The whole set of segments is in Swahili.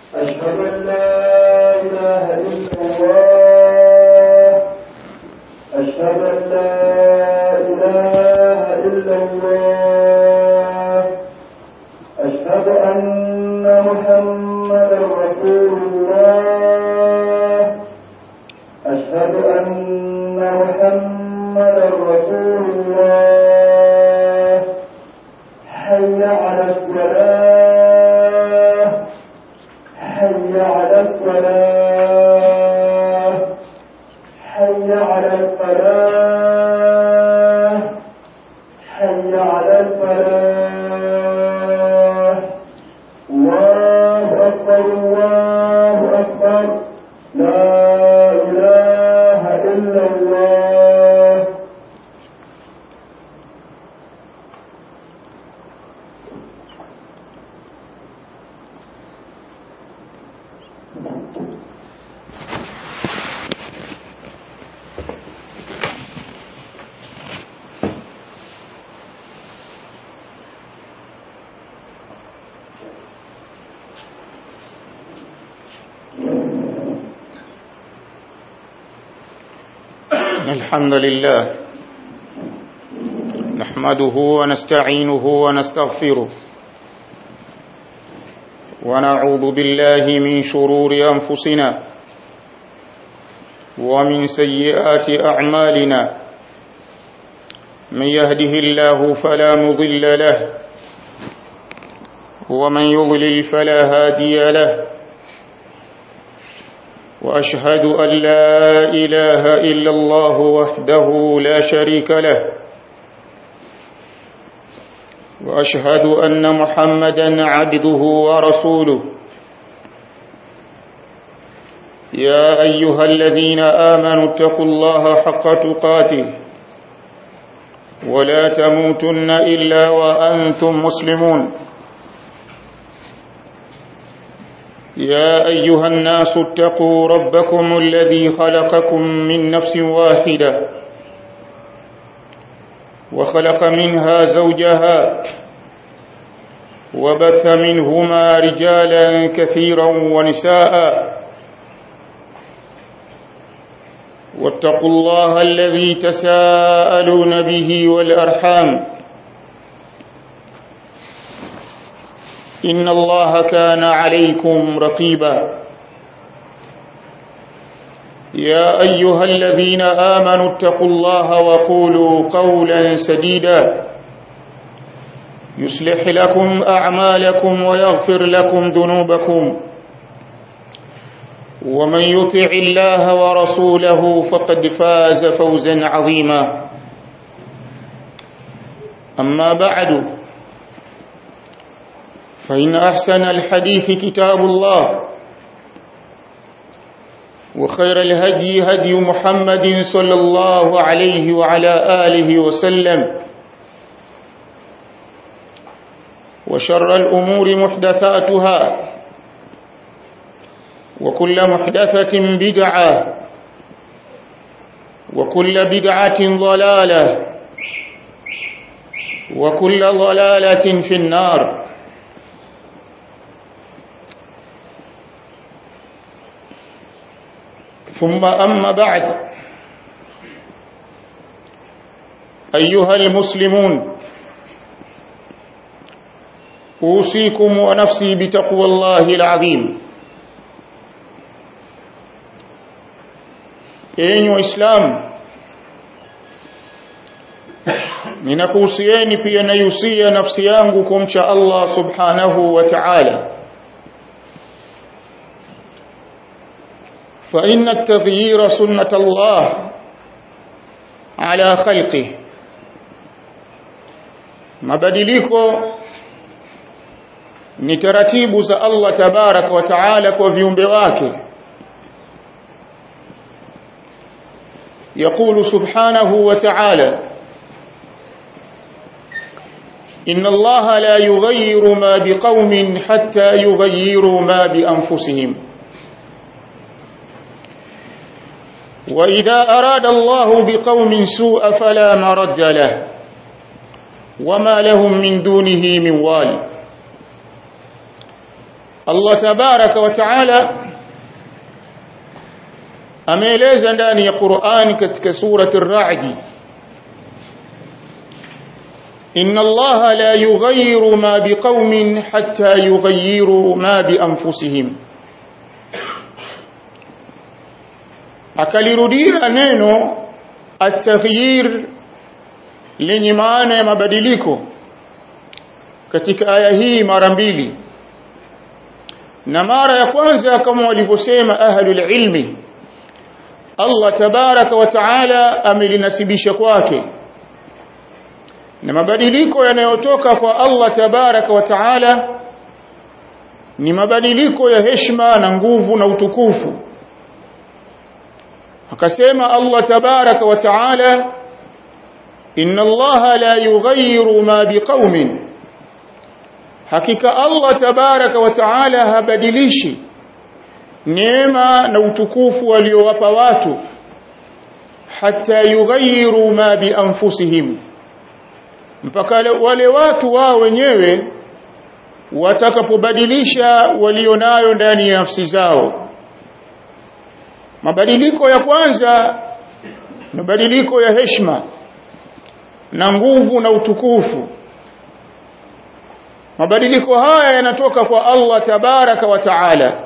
أشهد أن لا إله إلا الله أشهد أن لا إله إلا الله أشهد أن محمدا رسول الله أشهد أن محمدا رسول الله حي على الصلاة حي على الصلاة حي على الفلاح حي على الفلاح الله أكبر الله أكبر لا إله إلا الله الحمد لله نحمده ونستعينه ونستغفره ونعوذ بالله من شرور أنفسنا ومن سيئات أعمالنا من يهده الله فلا مضل له ومن يضلل فلا هادي له وأشهد أن لا إله إلا الله وحده لا شريك له وأشهد أن محمدا عبده ورسوله يا أيها الذين آمنوا اتقوا الله حق تقاته ولا تموتن إلا وأنتم مسلمون يا أيها الناس اتقوا ربكم الذي خلقكم من نفس واحدة وخلق منها زوجها وبث منهما رجالا كثيرا ونساء واتقوا الله الذي تساءلون به والأرحام إن الله كان عليكم رقيبا يا أيها الذين آمنوا اتقوا الله وقولوا قولا سديدا يصلح لكم أعمالكم ويغفر لكم ذنوبكم ومن يطع الله ورسوله فقد فاز فوزا عظيما أما بعد فإن أحسن الحديث كتاب الله وخير الهدي هدي محمد صلى الله عليه وعلى آله وسلم وشر الأمور محدثاتها وكل محدثة بدعة وكل بدعة ضلالة وكل ضلالة في النار ثم أما بعد أيها المسلمون أوصيكم ونفسي بتقوى الله العظيم enyi waislamu ninakuhusieni pia naihusia nafsi yangu kumcha Allah subhanahu wa ta'ala فإن التغيير سنة الله على خلقه mabadiliko ni taratibu za Allah tabarak wa taala kwa viumbe wake يقول سبحانه وتعالى إن الله لا يغير ما بقوم حتى يغيروا ما بأنفسهم وإذا أراد الله بقوم سوء فلا مرد له وما لهم من دونه من وال Allah tabaraka wa taala ameeleza ndani ya Qur'an katika surati ar-Ra'd inna Allah la yughayyiru ma biqaumin hatta yughayyiru ma bi anfusihim akalirudia neno at-taghyir lenye maana ya mabadiliko katika aya hii mara mbili na mara ya kwanza kama walivyosema ahlul ilmi Allah tabaraka wa taala amelinasibisha kwake na mabadiliko yanayotoka kwa Allah tabaraka wa taala ni mabadiliko ya heshima na nguvu na utukufu akasema Allah tabaraka wa taala inna Allah la yughayyiru ma biqaumin hakika Allah tabaraka wa taala habadilishi neema na utukufu waliowapa watu hata yughayyiru ma bi anfusihim mpaka wale watu wao wenyewe watakapobadilisha walionayo ndani ya nafsi zao mabadiliko ya kwanza mabadiliko ya heshima na nguvu na utukufu mabadiliko haya yanatoka kwa Allah tabaraka wa taala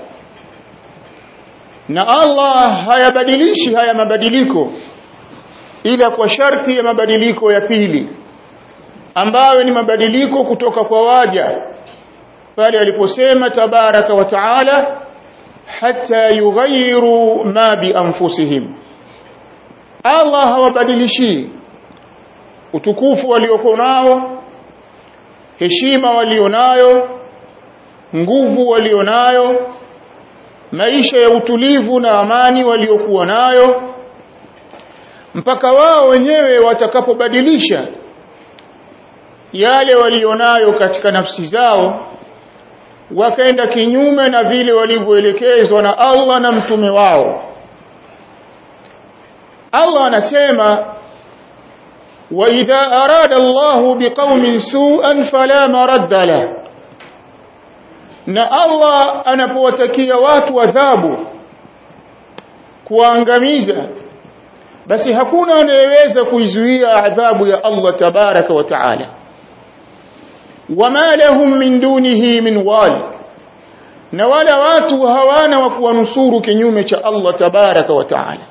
na Allah hayabadilishi haya mabadiliko ila kwa sharti ya mabadiliko ya pili ambayo ni mabadiliko kutoka kwa waja pale aliposema tabaraka wa taala hata yughayyiru ma bi anfusihim Allah hawabadilishi utukufu waliokuwa nao heshima walionayo nguvu walionayo maisha ya utulivu na amani waliokuwa nayo mpaka wao wenyewe watakapobadilisha yale walionayo katika nafsi zao wakaenda kinyume na vile walivyoelekezwa na Allah na mtume wao Allah anasema wa idha arada Allahu biqaumin su'an fala maradda lahu na Allah anapowatakia watu adhabu kuangamiza basi hakuna anayeweza kuizuia adhabu ya Allah tabaraka wa taala wama lahum min dunihi min wal na wala watu hawana wa kuwanusuru kinyume cha Allah tabaraka wa taala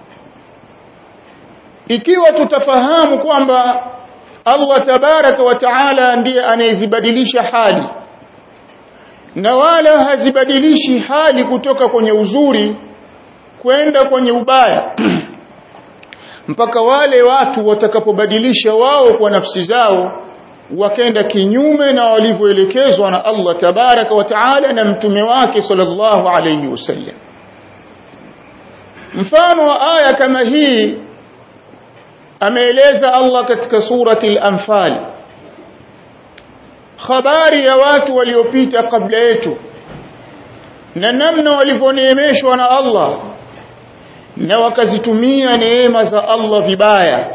ikiwa tutafahamu kwamba Allah tabaraka wa taala ndiye anayezibadilisha hali na wala hazibadilishi hali kutoka kwenye uzuri kwenda kwenye ubaya mpaka wale watu watakapobadilisha wao kwa nafsi zao wakenda kinyume na walivyoelekezwa na Allah tabaraka wa taala na mtume wake sallallahu alayhi wasallam mfano wa aya kama hii ameeleza Allah katika surati al-anfal habari ya watu waliopita kabla yetu na namna walivyoneemeshwa na Allah na wakazitumia neema za Allah vibaya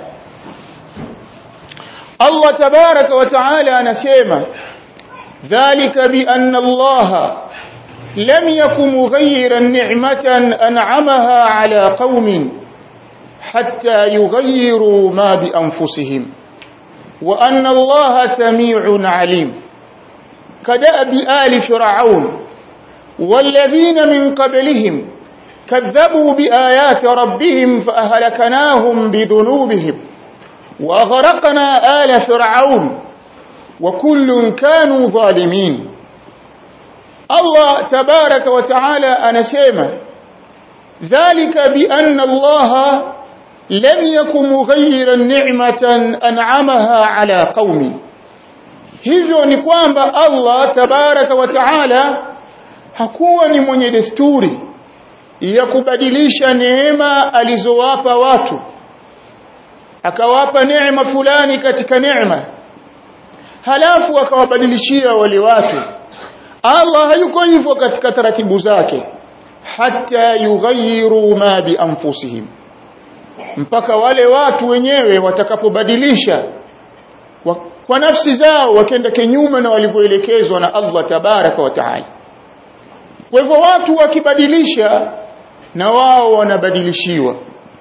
Allah tabaraka wa taala anasema dhalika bi anna Allah lam yakum mughayyiran ni'matan an'amaha ala qaumin hatta yughayyiru ma bi anfusihim وأن الله سميع عليم كدأب آل فرعون والذين من قبلهم كذبوا بآيات ربهم فأهلكناهم بذنوبهم وأغرقنا آل فرعون وكل كانوا ظالمين الله تبارك وتعالى أنسيما ذلك بأن الله لم يكن مغيرا نعمة أنعمها على قوم hivyo ni kwamba Allah tabaraka wa taala hakuwa ni mwenye desturi ya kubadilisha neema alizowapa watu akawapa neema fulani katika neema halafu akawabadilishia wale watu Allah hayuko hivyo katika taratibu zake hata yughayyiru ma bi anfusihim mpaka wale watu wenyewe watakapobadilisha wa, kwa nafsi zao wakenda kinyume na walivyoelekezwa na Allah tabaraka wa taala kwa hivyo watu wakibadilisha na wao wanabadilishiwa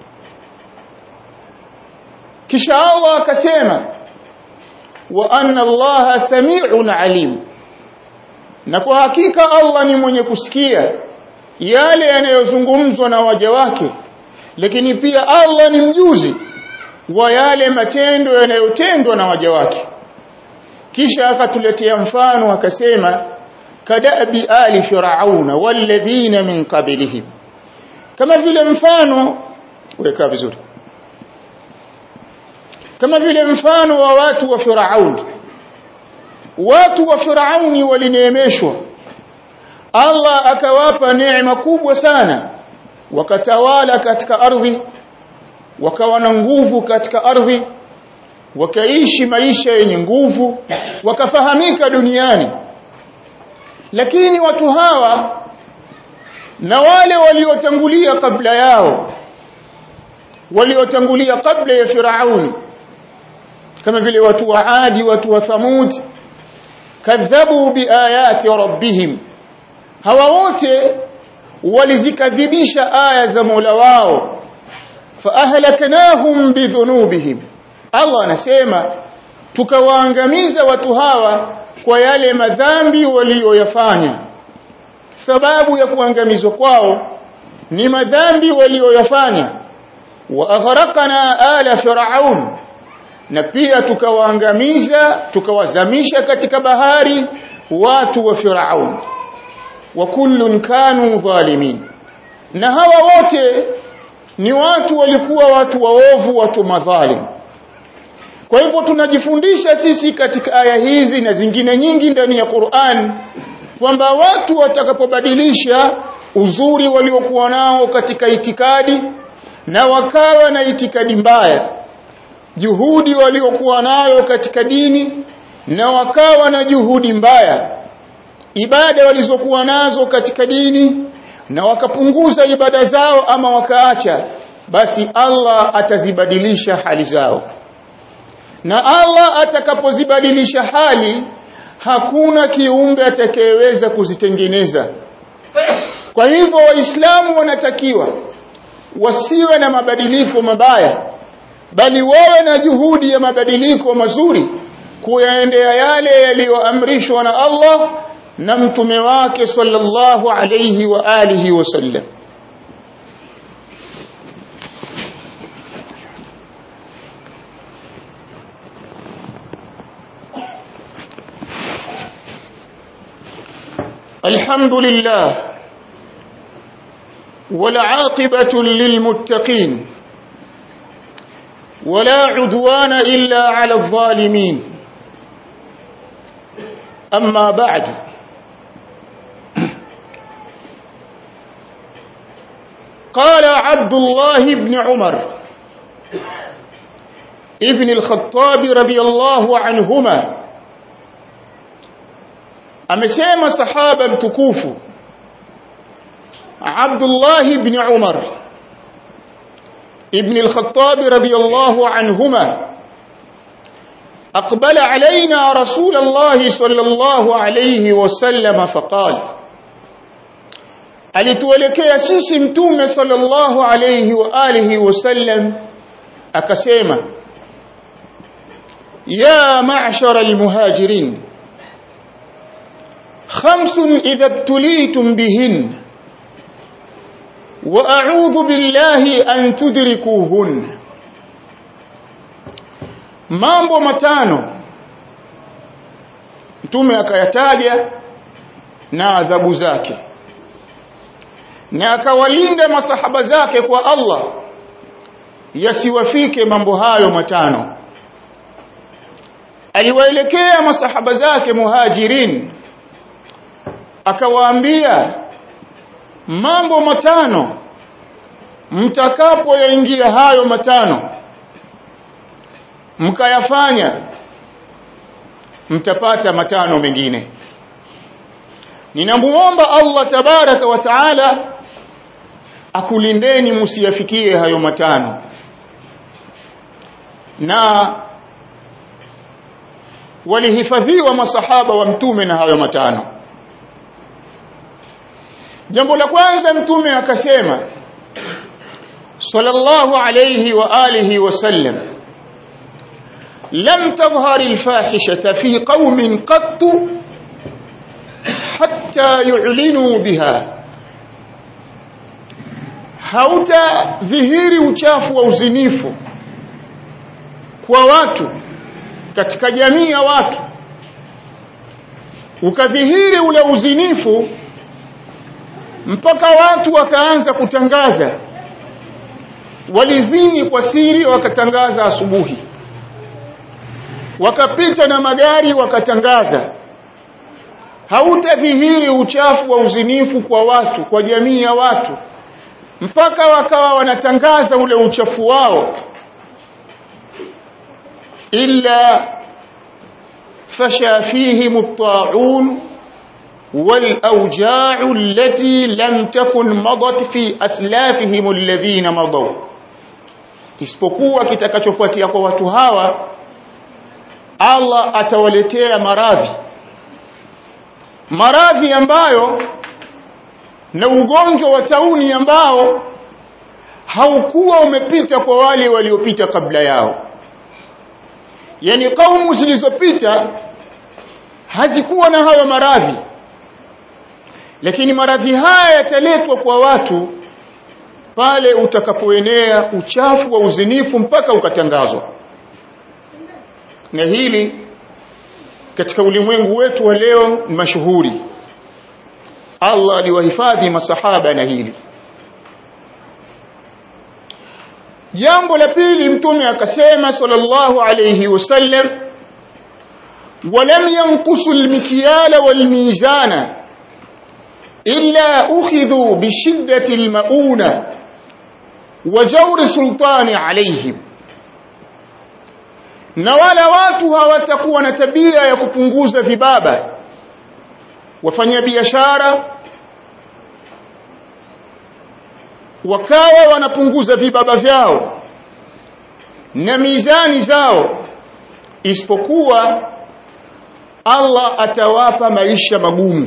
kisha Allah akasema wa anna Allah sami'un alim na kwa hakika Allah ni mwenye kusikia yale yanayozungumzwa na waja wake lakini pia Allah ni mjuzi wa yale matendo yanayotendwa na waja wake kisha akatuletea mfano akasema kadabi ali firauna walladhina min qablihim kama vile mfano weka vizuri kama vile mfano wa watu wa Firauni watu wa Firauni walineemeshwa Allah akawapa neema kubwa sana wakatawala katika ardhi wakawa na nguvu katika ardhi wakaishi maisha yenye nguvu wakafahamika duniani lakini watu hawa na wale waliotangulia kabla yao waliotangulia kabla ya Firauni kama vile watu wa Adi watu wa Thamud kadhabu biayati rabbihim hawa wote walizikadhibisha aya za Mola wao faahlaknahum bidhunubihim Allah anasema tukawaangamiza watu hawa kwa yale madhambi walioyafanya sababu ya kuangamizwa kwao ni madhambi walioyafanya wa aghraqna ala fir'aun na pia tukawaangamiza tukawazamisha katika bahari watu wa Firaun wa kullun kanu dhalimin na hawa wote ni watu walikuwa watu waovu watu madhalim kwa hivyo tunajifundisha sisi katika aya hizi na zingine nyingi ndani ya Qur'an kwamba watu watakapobadilisha uzuri waliokuwa nao katika itikadi na wakawa na itikadi mbaya juhudi waliokuwa nayo katika dini na wakawa na juhudi mbaya ibada walizokuwa nazo katika dini na wakapunguza ibada zao ama wakaacha basi Allah atazibadilisha hali zao na Allah atakapozibadilisha hali hakuna kiumbe atakayeweza kuzitengeneza kwa hivyo waislamu wanatakiwa wasiwe na mabadiliko mabaya bali wawe na juhudi ya mabadiliko mazuri kuyaendea yale yaliyoamrishwa na Allah na mtume wake sallallahu alayhi wa alihi wasallam الحمد لله والعاقبة للمتقين ولا عدوان إلا على الظالمين أما بعد قال عبد الله بن عمر ابن الخطاب رضي الله عنهما amesema sahaba mtukufu Abdullah ibn Umar ibn al-Khattab radiyallahu anhuma أقبل علينا رسول الله صلى الله عليه وسلم فقال alituelekea sisi mtume sallallahu alayhi wa alihi wasallam akasema ya ma'shara almuhajirin خمس إذا ابتليتم بهن وأعوذ بالله أن تدركوهن mambo matano mtume akayataja na adhabu zake na akawalinda masahaba zake kwa Allah yasiwafike mambo hayo matano aliwaelekea masahaba zake muhajirin akawaambia mambo matano mtakapoyaingia hayo matano mkayafanya mtapata matano mengine ninamuomba Allah tabaraka wa taala akulindeni msiyafikie hayo matano na walihifadhiwa masahaba wa mtume na hayo matano jambo la kwanza mtume akasema sallallahu alayhi wa alihi wasallam lam tadhhar alfahishata fi qaumin qatt hatta yu'linu biha hauta dhihiri uchafu wa uzinifu kwa watu katika jamii ya watu ukadhihiri ule uzinifu mpaka watu wakaanza kutangaza walizini kwa siri wakatangaza asubuhi wakapita na magari wakatangaza hautadhihiri uchafu wa uzinifu kwa watu kwa jamii ya watu mpaka wakawa wanatangaza ule uchafu wao illa fasha fihim at-ta'un والأوجاع التي لم تكن مضت في أسلافهم الذين مضوا isipokuwa kitakachofuatia kwa watu hawa Allah atawaletea maradhi maradhi ambayo na ugonjwa wa tauni ambao haukuwa umepita kwa wale waliopita kabla yao yani kaumu zilizopita hazikuwa na hayo maradhi lakini maradhi haya yataletwa kwa watu pale utakapoenea uchafu wa uzinifu mpaka ukatangazwa na hili katika ulimwengu wetu wa leo ni mashuhuri Allah aliwahifadhi masahaba na hili jambo la pili mtume akasema sallallahu alayhi wasallam ولم ينقصوا المكيال والميزان إلا أخذوا بشدة المؤونة وجور سلطان عليهم na wala watu hawatakuwa na tabia ya kupunguza vibaba wafanya biashara wakawa wanapunguza vibaba vyao na mizani zao isipokuwa Allah atawapa maisha magumu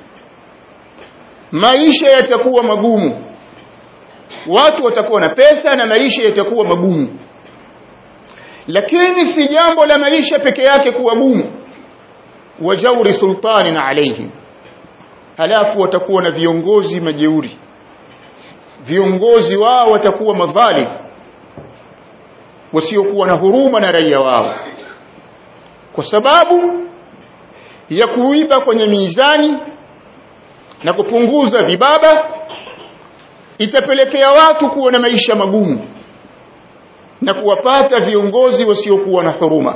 maisha yatakuwa magumu watu watakuwa na pesa na maisha yatakuwa magumu lakini si jambo la maisha peke yake kuwa gumu wajauri sultanin alaihim halafu watakuwa na viongozi majeuri viongozi wao watakuwa madhalim wasiokuwa na huruma na raia wao kwa sababu ya kuiba kwenye mizani na kupunguza vibaba itapelekea watu kuwa na maisha magumu na kuwapata viongozi wasiokuwa na huruma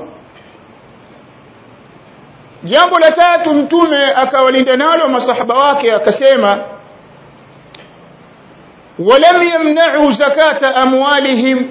jambo la tatu mtume akawalinda nalo masahaba wake akasema ولم يمنعوا زكاة أموالهم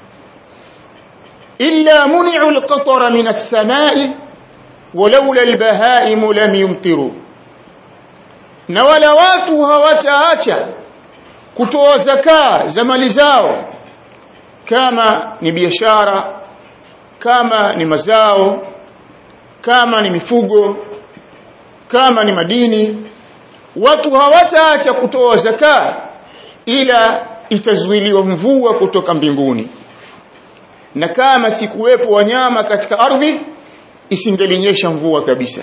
إلا منعوا القطر من السماء ولولا البهائم لم يمطروا na wala watu hawataacha kutoa zakaa za mali zao kama ni biashara kama ni mazao kama ni mifugo kama ni madini watu hawataacha kutoa zakaa ila itazuiliwa mvua kutoka mbinguni na kama sikuwepo wanyama katika ardhi isingelinyesha mvua kabisa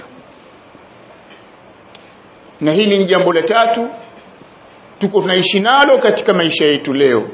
na hili ni jambo la tatu tuko tunaishi nalo katika maisha yetu leo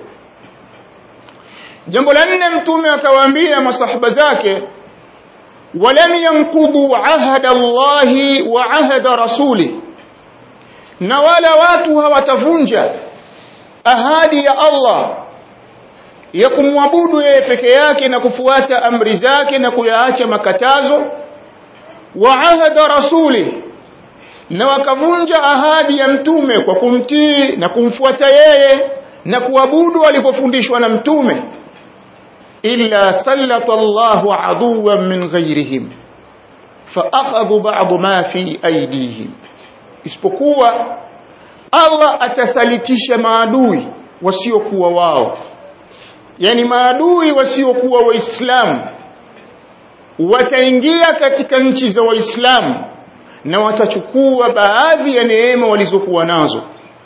jambo la nne mtume akawaambia masahaba zake walam yanqudhu ahada Allahi wa ahada rasuli na wala watu hawatavunja ahadi ya Allah ya kumwabudu yeye peke yake na kufuata amri zake na kuyaacha makatazo wa ahada rasuli na wakavunja ahadi ya mtume kwa kumtii na kumfuata yeye na kuabudu alipofundishwa na mtume illa sallata Allahu aduwan min ghayrihim faakhadhu ba'd ma fi aydihim isipokuwa Allah atasalitisha maadui wasiokuwa wao yani maadui wasiokuwa waislamu wataingia katika nchi za waislamu na watachukua baadhi ya neema walizokuwa nazo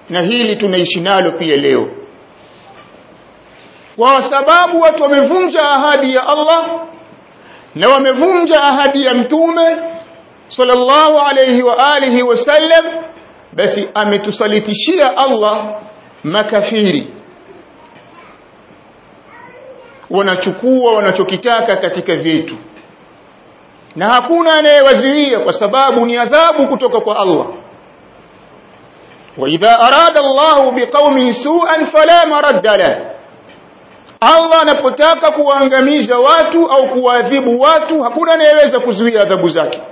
na hili tunaishi nalo pia leo kwa sababu watu wamevunja ahadi ya Allah na wamevunja ahadi ya mtume sallallahu alayhi wa alihi wasallam basi ametusalitishia Allah makafiri wanachukua wanachokitaka katika vyetu na hakuna anayewazuia kwa sababu ni adhabu kutoka kwa Allah وإذا أراد الله بقوم سوءا فلا مرد له Allah anapotaka kuwaangamiza watu au kuwaadhibu watu hakuna anayeweza kuzuia adhabu zake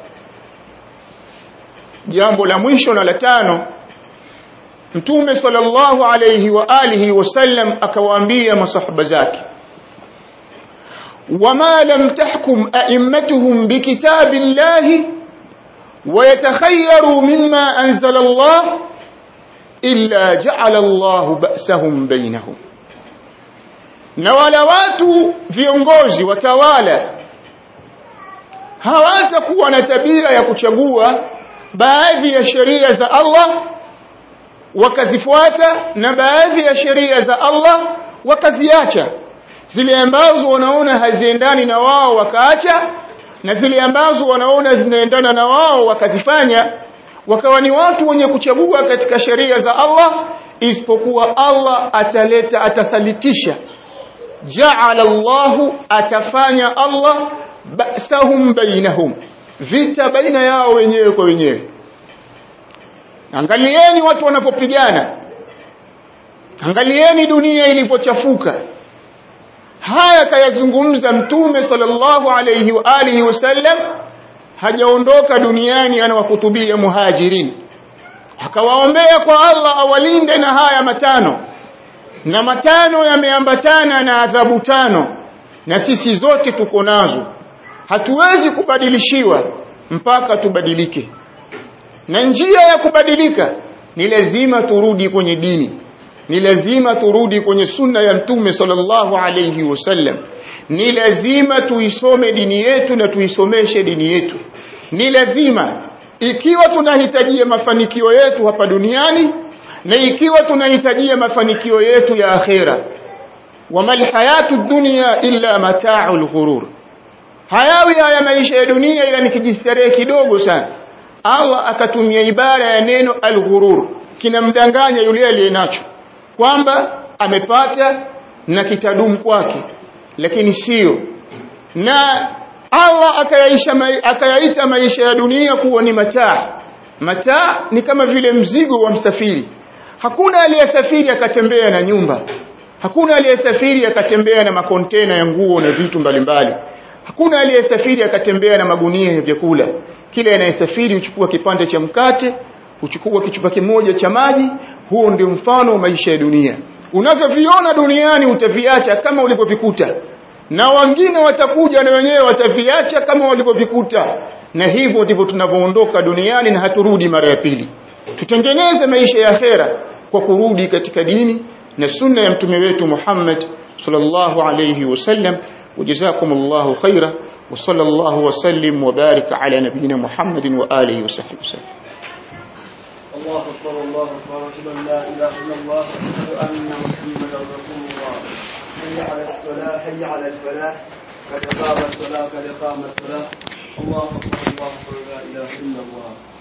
jambo la mwisho na la tano Mtume sallallahu alayhi wa alihi wasallam akawaambia masahaba zake wama lam tahkum a'immatuhum bikitabillahi ويتخيروا مما أنزل الله إلا جعل الله بأسهم بينهم na wala watu viongozi watawala hawatakuwa na tabia ya kuchagua baadhi ya sheria za Allah wakazifuata na baadhi ya sheria za Allah wakaziacha zile ambazo wanaona haziendani na wao wakaacha na zile ambazo wanaona zinaendana na wao wakazifanya wakawa ni watu wenye kuchagua katika sheria za Allah isipokuwa Allah ataleta atasalitisha ja'ala Allahu atafanya Allah ba'sahum bainahum vita baina yao wenyewe kwa wenyewe angalieni watu wanapopigana angalieni dunia ilipochafuka haya kayazungumza mtume sallallahu alayhi wa alihi wasallam hajaondoka duniani anawahutubia muhajirin akawaombea kwa Allah awalinde na haya matano na matano yameambatana na adhabu tano na sisi zote tuko nazo hatuwezi kubadilishiwa mpaka tubadilike na njia ya kubadilika ni lazima turudi kwenye dini ni lazima turudi kwenye sunna ya mtume sallallahu alayhi wasallam ni lazima tuisome dini yetu na tuisomeshe dini yetu ni lazima ikiwa tunahitajia mafanikio yetu hapa duniani na ikiwa tunahitajia mafanikio yetu ya akhera wamal hayatu dunya illa mata'ul ghurur hayawi haya maisha ya dunia ila ni kijistarehe kidogo sana Allah akatumia ibara ya neno al-ghurur kinamdanganya yule aliyenacho kwamba amepata na kitadumu kwake lakini sio na Allah akayaisha akayaita maisha ya dunia kuwa ni mataa mataa ni kama vile mzigo wa msafiri hakuna aliyesafiri akatembea na nyumba hakuna aliyesafiri akatembea na makontena ya nguo na vitu mbalimbali hakuna aliyesafiri akatembea na magunia ya vyakula kila anayesafiri huchukua kipande cha mkate huchukua kichupa kimoja cha maji huo ndio mfano wa maisha ya dunia unavyoviona duniani utaviacha kama ulivyovikuta na wengine watakuja na wenyewe wataviacha kama walivyovikuta na hivyo ndivyo tunavyoondoka duniani na haturudi mara ya pili tutengeneze maisha ya akhera kwa kurudi katika dini na sunna ya mtume wetu Muhammad sallallahu alayhi wasallam وجزاكم الله خيرا وصلى الله وسلم وبارك على نبينا محمد وآله وصحبه وسلم الله أكبر الله أكبر أشهد أن لا إله إلا الله أشهد أن محمدا رسول الله حي على الصلاة حي على الفلاح قد قام الصلاة قد قام الصلاة الله أكبر الله أكبر لا إله إلا الله